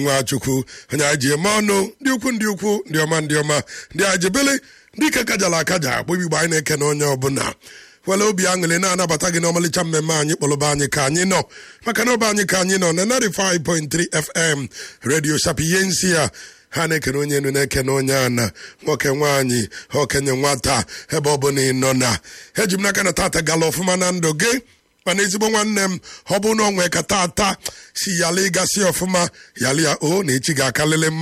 nwachukwu onye anyị ji eme ọnụ ndị ukwu ndị ukwu ndị ọma ndị ọma ndị ajibili ndị ike kajara akaja akpụ igbo anyị na-eke na onye ọbụla were obi aṅụrị na-anabata gị n'ọmalịcha mmemme anyị kpọrọba anyị ka anyị nọ maka na ọba anyị ka anyị nọ na 95.3 fm redio shapi ihe nsi ya ha na-ekene onye enu na-ekene onye ana nwoke nwaanyị okenye nwata ebe ọ bụla ị nọ na eji m n'aka na tata gala ọfụma na ndụ gị mana ezigbo nwanne m ọ bụ na onwe ka tata si yala ịgasị ọfụma yala ya o na echi ga-akalịlị mma